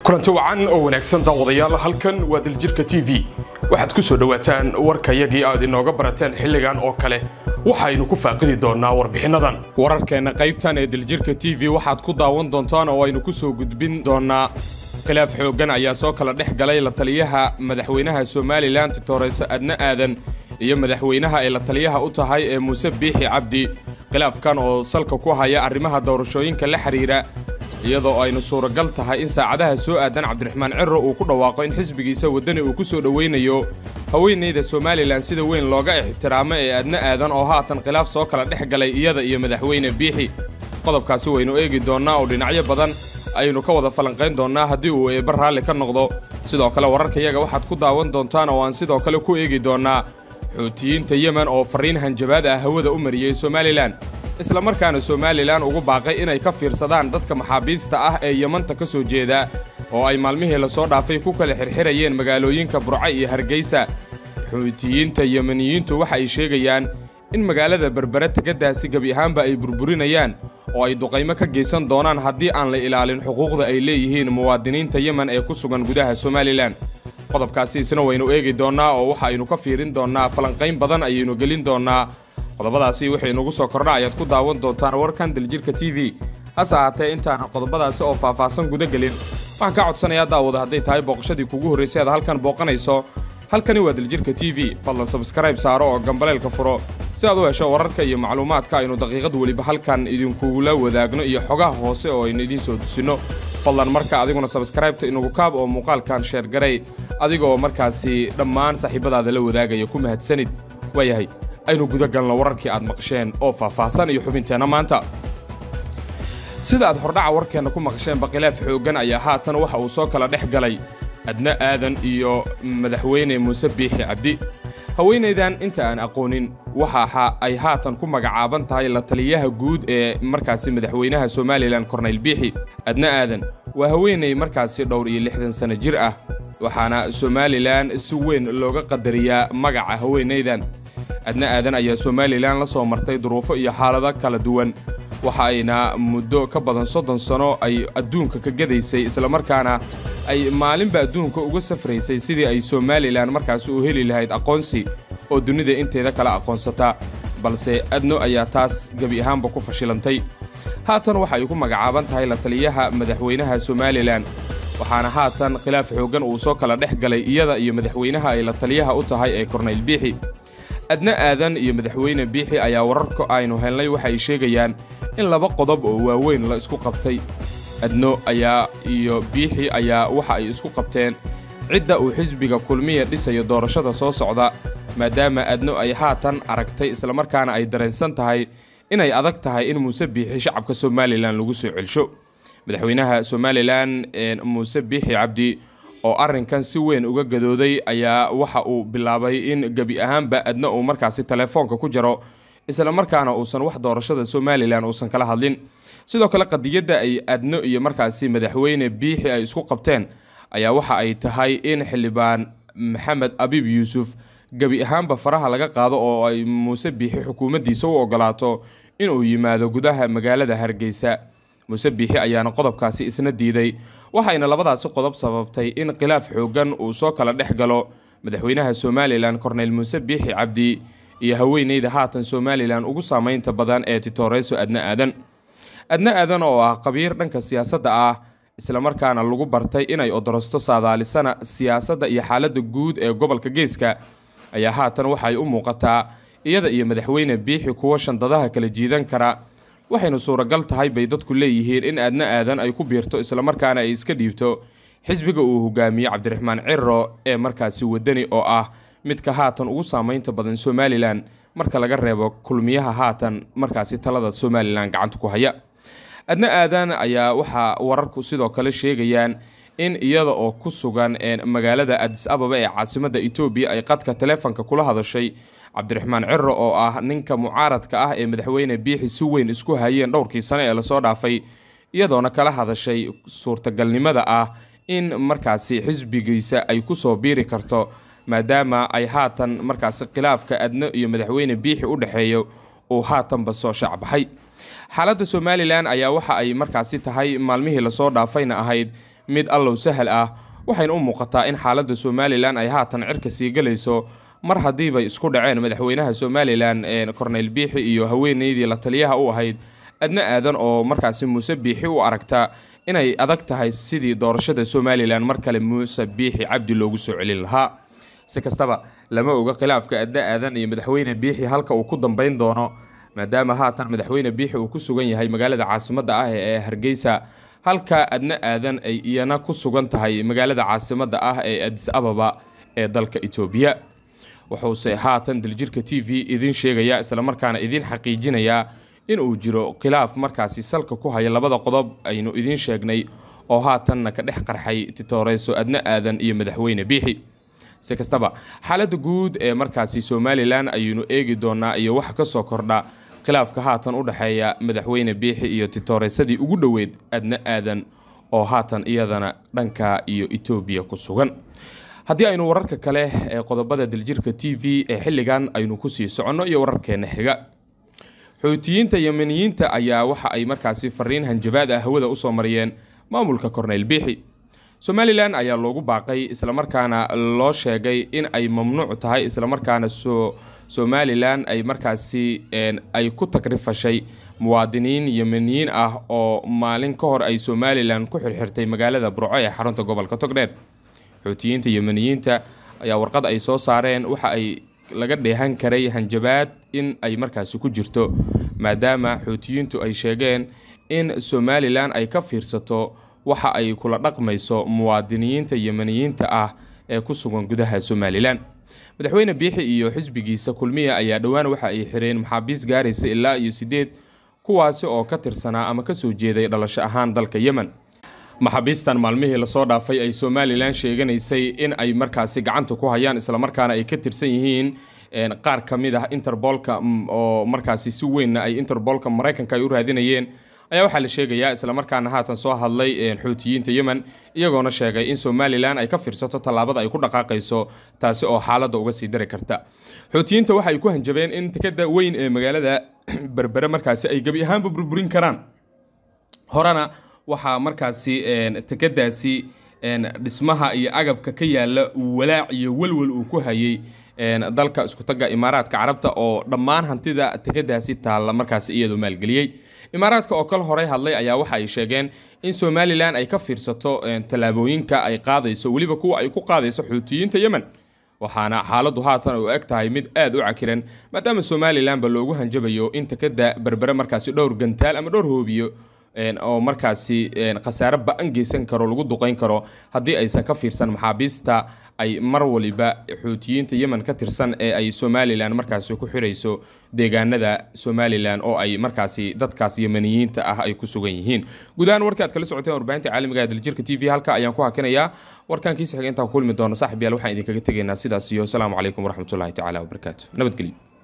kulanti wacan oo wanaagsan daawadayaal halkan waa daljirka t v waxaad ku soo dhowaataan warkayagii aad inooga barateen xilligan oo kale waxaynu ku faaqidi doonnaa warbixinnadan wararkeenna qaybtan ee daljirka t v waxaad ku daawan doontaan oo aynu ku soo gudbin doonnaa khilaaf xooggan ayaa soo kala dhex galay la taliyaha madaxweynaha somalilan titooreyso adna aadan iyo madaxweynaha ay la taliyaha u tahay ee muuse biixi cabdi khilaafkan oo salka ku haya arrimaha doorashooyinka la xidhiira iyadoo aynu suuragal tahay in saacadaha soo aadan cabdiraxmaan ciro uu ku dhawaaqo in xisbigiisa waddani uu ku soo dhowaynayo haweenayda somalilan sida weyn looga ixtiraamo ee adna aadan oo haatan khilaaf soo kala dhex galay iyada iyo madaxweyne biixi qodobkaasi waynu eegi doonnaa oo dhinacyo badan aynu ka wada falanqayn doonnaa haddii uu eebba raalli ka noqdo sidoo kale wararkayaga waxaad ku daawan doontaan oo aan sidoo kale ku eegi doonnaa xuutiyiinta yemen oo farriin hanjabaad ah hawada u mariyey somalilan isla markaana somalilan ugu baaqay inay ka fiirsadaan dadka maxaabiista ah ee yemanta ka soo jeeda oo ay maalmihii lasoo dhaafay ku kala xirxirayeen magaalooyinka burco iyo hargeysa xuutiyiinta yemeniyiintu waxa ay sheegayaan in magaalada berbere tegadaasi gebi ahaanba ay burburinayaan oo ay duqaymo ka geysan doonaan haddii aan la ilaalin xuquuqda ay leeyihiin muwaadiniinta yemen ee ku sugan gudaha somalilan qodobkaasi isna waynu eegi doonnaa oo waxa aynu ka fiirin doonnaa falanqayn badan ayaynu gelin doonnaa qodobadaasi waxay inugu soo kordha ayaad ku daawan doontaan warkan daljirka t v hase ahaatee intaana qodobadaasi oo faahfaahsan guda gelin waxaan kaa codsanayaa daawada hadday tahay booqashadii kugu horraysay aad halkan booqanayso halkani waa daljirka t v fadlan sabskrayb saaro oo gambaleelka furo si aad u hesho wararka iyo macluumaadka aynu daqiiqad weliba halkan idinkugula wadaagno iyo xogaha hoose oo aynu idiin soo tusinno fadlan marka adiguna sabskraybta inugu kaab oo muuqaalkan sheergaray adiga oo markaasi dhammaan saaxiibadaada la wadaagaya ku mahadsanid waayahay aynu guda galno wararkii aad maqasheen oo faahfaahsan iyo xubinteenna maanta sida aad hordhaca warkeenna ku maqasheenba khilaaf xooggan ayaa haatan waxa uu soo kala dhex galay adna aadan iyo madaxweyne muuse biixi cabdi haweenaydan inta aan aqoonin waxa ay haatan ku magacaaban tahay la taliyaha guud ee markaasi madaxweynaha somalilan kornayl biixi adna aadan waa haweenay markaasi dhowr iyo lixdan sanno jir ah waxaana somalilan si weyn looga qadariyaa magaca haweenaydan adna aadan ayaa somalilan la soo martay duruufo iyo xaalado kala duwan waxa ayna muddo ka badan soddon sano ay adduunka ka gadaysay islamarkaana ay maalinba adduunka uga safraysay sidii ay somalilan markaasi u heli lahayd aqoonsi oo dunida inteeda kala aqoonsataa balse adno ayaa taas gebi ahaanba ku fashilantay haatan waxa ay ku magacaaban tahay la taliyaha madaxweynaha somalilan waxaana haatan khilaaf xooggan uu soo kala dhex galay iyada iyo madaxweynaha ay la taliyaha u tahay ee kornayl biixi adna aadan iyo madaxweyne biixi ayaa wararka aynu helnay waxa ay sheegayaan in laba qodob oo waaweyn la isku qabtay adno ayaa iyo biixi ayaa waxa ay isku qabteen cidda uu xisbiga kulmiya dhisayo doorashada soo socda maadaama adno ay haatan aragtay islamarkaana ay dareensan tahay inay adag tahay in muuse biixi shacabka somalilan lagu soo celsho madaxweynaha somalilan muuse biixi cabdi oo arrinkan si weyn uga gadooday ayaa waxa uu bilaabay in gebi ahaanba adna uu markaasi telefoonka ku jaro islamarkaana uusan wax doorashada somalilan uusan kala hadlin sidoo kale qadiyadda ay adno iyo markaasi madaxweyne biixi ay isku qabteen ayaa waxa ay tahay in xildhibaan maxamed abiib yuusuf gebi ahaanba faraha laga qaado oo ay muuse biixi xukuumaddiisa u ogolaato inuu yimaado gudaha magaalada hargeysa muuse biixi ayaana qodobkaasi isna diiday waxayna labadaasi qodob sababtay in khilaaf xooggan uu soo kala dhex galo madaxweynaha somalilan korneyl muuse biixi cabdi iyo haweenayda haatan somalilan ugu saamaynta badan ee titooreyso adna aadan adna aadan oo ah qabiir dhanka siyaasadda ah islamarkaana lagu bartay inay odorosto saadaalisana siyaasadda iyo xaaladda guud ee gobolka geeska ayaa haatan waxay u muuqataa iyada iyo madaxweyne biixi kuwo shandadaha kala jiidan kara waxaynu suuragal tahay bay dadku leeyihiin in adna aadan ay ku biirto islamarkaana ay iska dhiibto xisbiga uu hogaamiye cabdiraxmaan ciro ee markaasi waddani oo ah midka haatan ugu saamaynta badan somalilan marka laga reebo kulmiyaha haatan markaasi talada somalilan gacanta ku haya adna aadan ayaa waxaa wararku sidoo kale sheegayaan in iyada oo ku sugan magaalada adis ababa ee caasimadda etoobiya ay qadka taleefonka kula hadashay cabdiraxmaan ciro oo ah ninka mucaaradka ah ee madaxweyne biixi si weyn isku hayeen dhowrkii sane ee lasoo dhaafay iyadoona kala hadashay suurtagalnimada ah in markaasi xisbigiisa ay ku soo biiri karto maadaama ay haatan markaasi khilaafka adno iyo madaxweyne biixi u dhexeeyo uu haatanba soo shaacbaxay xaaladda somalilan ayaa waxa ay markaasi tahay maalmihii lasoo dhaafayna ahayd mid allow sahal ah waxayna u muuqataa in xaaladda somalilan ay haatan cirka sii galayso mar haddiibay isku dhaceen madaxweynaha somalilan corneyl biixi iyo haweeneydii la taliyaha u ahayd adna aadan oo markaasi muuse biixi u aragta inay adag tahay sidii doorashada somalilan mar kale muuse biixi cabdi loogu soo celin lahaa si kastaba lama oga khilaafka adna aadan iyo madaxweyne biixi halka uu ku dambeyn doono maadaama haatan madaxweyne biixi uu ku sugan yahay magaalada caasimadda ah ee hargeysa halka adna aadan ay iyana ku sugan tahay magaalada caasimadda ah ee adis ababa ee dalka etoobiya wuxuuse haatan daljirka t v idiin sheegaya islamarkaana idiin xaqiijinayaa in uu jiro khilaaf markaasi salka ku haya labada qodob aynu idiin sheegnay oo haatanna ka dhex qarxay titooreyso adna aadan iyo madaxweyne biixi si kastaba xaaladda guud ee markaasi somalilan ayaynu eegi doonaa iyo waxa ka soo kordha khilaafka haatan u dhexeeya madaxweyne biixi iyo titooreysadii ugu dhoweyd adna aadan oo haatan iyadana dhanka iyo etoobiya ku sugan haddii aynu wararka kale ee qodobada daljirka t v ee xilligan aynu kusii soconno iyo wararkeena xiga xuutiyiinta yemeniyiinta ayaa waxa ay markaasi fariin hanjabaad ah hawada usoo mariyeen maamulka corneyl biixi somalilan ayaa loogu baaqay islamarkaana loo sheegay in ay mamnuuc tahay islamarkaana somalilan ay markaasi ay ku tagrifashay muwaadiniin yemeniyiin ah oo maalin ka hor ay somalilan ku xirxirtay magaalada burco ee xarunta gobolka togdheer xuutiyiinta yemeniyiinta ayaa warqad ay soo saareen waxa ay laga dheehan karay hanjabaad in ay markaasi ku jirto maadaama xuutiyiintu ay sheegeen in somalilan ay ka fiirsato waxa ay kula dhaqmayso muwaadiniyiinta yemeniyiinta ah ee ku sugan gudaha somalilan madaxweyne biixi iyo xisbigiisa kulmiya ayaa dhowaan waxa ay xireen maxaabiis gaaraysa ilaa iyo sideed kuwaasi oo ka tirsanaa ama kasoo jeeday dhalasho ahaan dalka yemen maxaabiistan maalmihii lasoo dhaafay ay somalilan sheeganaysay in ay markaasi gacanta ku hayaan islamarkaana ay ka tirsan yihiin qaar ka mid ah interbolka oo markaasi si weynna ay interbolka maraykanka ay u raadinayeen ayaa waxaa la sheegayaa islamarkaana haatan soo hadlay xuutiyiinta yemen iyagoona sheegay in somalilan ay ka fiirsato tallaabada ay ku dhaqaaqayso taasi oo xaaladda uga sii dari karta xuutiyiinta waxa ay ku hanjabeen in tikada weyn ee magaalada berbere markaasi ay gebi ahaanba burburin karaan horena waxaa markaasi tekadaasi dhismaha iyo agabka ka yaala walaac iyo welwel uu ku hayay dalka iskutaga imaaraadka carabta oo dhammaan hantida tekadaasi taalla markaasi iyadu maalgeliyey imaaraadka oo kal horey hadlay ayaa waxa ay sheegeen in somalilan ay ka fiirsato tallaabooyinka ay qaadayso weliba kuwa ay ku qaadayso xuutiyiinta yemen waxaana xaaladdu haatan u eg tahay mid aad u cakiran maadaama somalilanba loogu hanjabayo in tekada berbere markaasi dhowr gantaal ama dhowr hoobiyo oo markaasi khasaare ba-an geysan karo lagu duqeyn karo haddii aysan ka fiirsan maxaabiista ay mar waliba xuutiyiinta yemen ka tirsan ee ay somalilan markaasi ku xirayso deegaanada somalilan oo ay markaasi dadkaas yemeniyiinta ah ay ku sugan yihiin guud ahaan warkii aad kala socoteen warbaahinta caalamiga ee daljirka t v halka ayaan ku hakinayaa warkankiisa xiga intaan ku kulmi doono saaxib yaal waxaan idinkaga tegaynaa sidaas iyo asalaamu calaykum waraxmatullahi tacaala wabarakaatu nabadgelyo